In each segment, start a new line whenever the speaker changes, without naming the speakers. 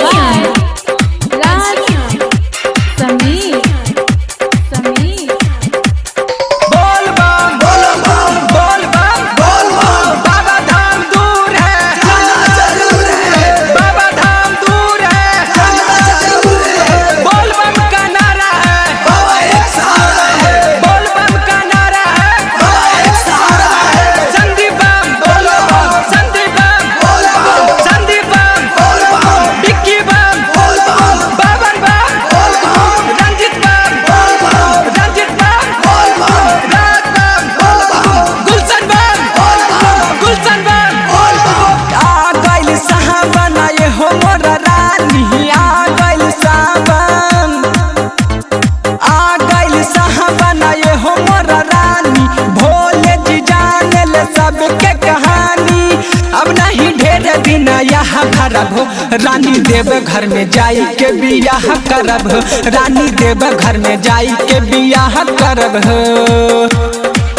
समीर राज समीर समीर
बोल बम बोल बम बोल बम बोल बम बाबा धाम दूर है जाना जरूर है बाबा धाम दूर है जाना जरूर है बोल बम का नारा है बाबा एक सहारा है बोल बम का नारा है बाबा एक सहारा है संदीप बम बोल बम संदीप बम बोल बम संदीप बम बोल बम बिक्की बम बोल बम बाबन बम बोल बम रंजित बम बोल बम रंजित बम बोल बम राज बम बोल बम गुलशन बम बोल बम गुलशन बम बोल बम आ गइल साहबन ये हो मोर रानी आ गइल साहबन आ गइल साहबन ये हो मोर रानी भोले जी जाने ले सबके कहानी अब नहीं ढेर दिन यहाँ खरब हो रानी देव घर में जाई के बियाह करब हो रानी देव घर में जाई के बियाह करब हो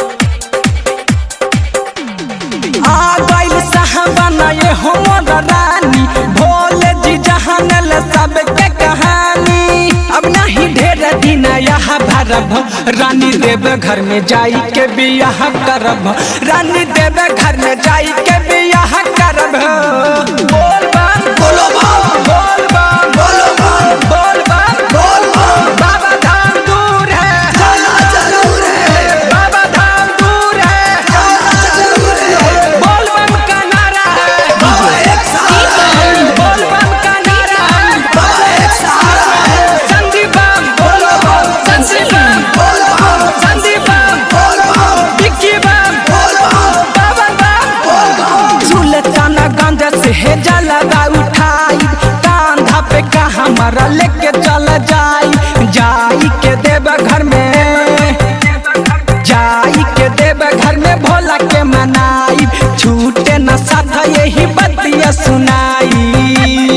आ गइल साहबन ये हो मोर रानी भोले जी जहान ले सबके कहानी अब नहीं ढेर दिन यहाँ भरब रानी देव घर में जाई के बियाह करब रानी देव घर में जाई के बियाह करब बोल बम बोलो बम बोल बम बोलो बम बोल बम बोल बम बाबा धाम दूर है जाना जरूर है बाबा धाम दूर है जाना जरूर है बोल बम का नारा है बाबा एक सहारा है बोल बम का नारा है बाबा एक सहारा है संदीप बम बोल बम संदीप बम बोल बम संदीप बम बोल बम बिक्की बम बोल बम बाबन बम बोल बम सुल्ताना गंज से है जलवा उठाई कांधा पे का हमारा लेके चल जाई जाई के देव घर में जाई के देव घर में भोला के मनाई छूटे न साथ यही बतिया सुनाई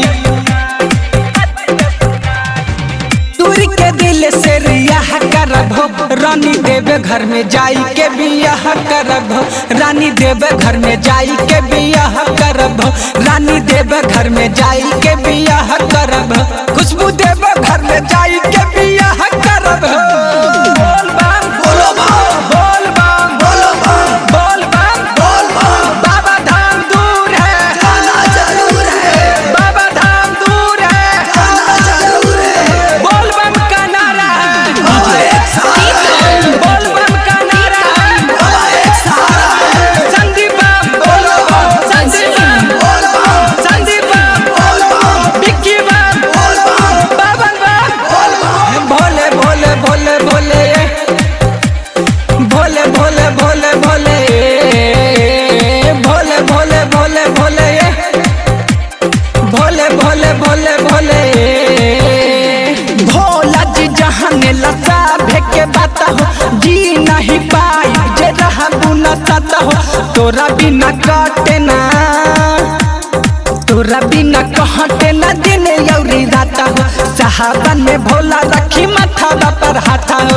दूर के दिल से रियाह करब हो रानी देव घर में जाई के बियाह करब हो रानी देव घर में जाई के बियाह करब हो रानी देव घर में जाई के बियाह करब हो खुशबू देव घर में जाई के बियाह करब हो बोल बम बोलो बम बोल बम बोलो बम बोल बम बोल बम बाबा धाम दूर है जाना जरूर है बाबा धाम दूर है जाना जरूर है बोल बम का नारा है बाबा एक सहारा है बोल बम का नारा है बाबा एक सहारा है संदीप बम बोल बम संदीप बम बोल बम संदीप बम बोल बम बिक्की बम बोल बम बाबन बम बोल बम भोले भोले भोले भोले भोले भोले भोले भोले भोले भोले भोले भोले भोले भोले भोले भोले भोला जी जहान लता भेके बाता हो जी नहीं पाई जे रहा बुना ताता हो तोरा बिना काटे ना तोरा बिना कहते न दिन यौरी राता हो सहाबन में भोला रखी माथा पर हाथा हो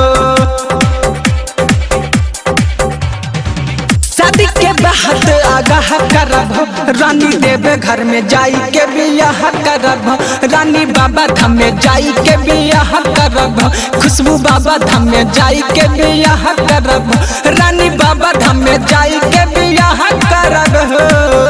शादी के बात आगाह करब हो, रानी देव घर में जाई के बियाह करब हो, रानी बाबा धाम में जाई के बियाह करब हो, खुशबू बाबा धाम में जाई के बियाह करब हो, रानी बाबा धाम में जाई के बियाह करब हो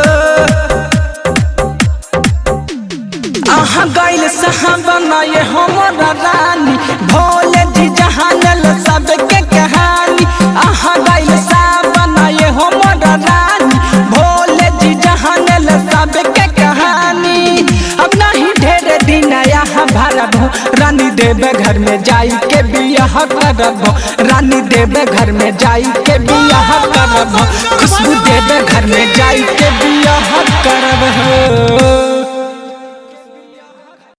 आहा गइल साहबन ये हमर रानी भोले जी जहानल सबके कहानी आहा गइल साहबन ये हमर रानी भोले जी जहानल सबके कहानी अब नहीं ढेर दिन यहाँ भरब हो, रानी देव घर में जाई के बियाह करब हो, रानी देव घर में जाई के बियाह करब हो, खुशबू देव घर में जाई के बियाह करब हो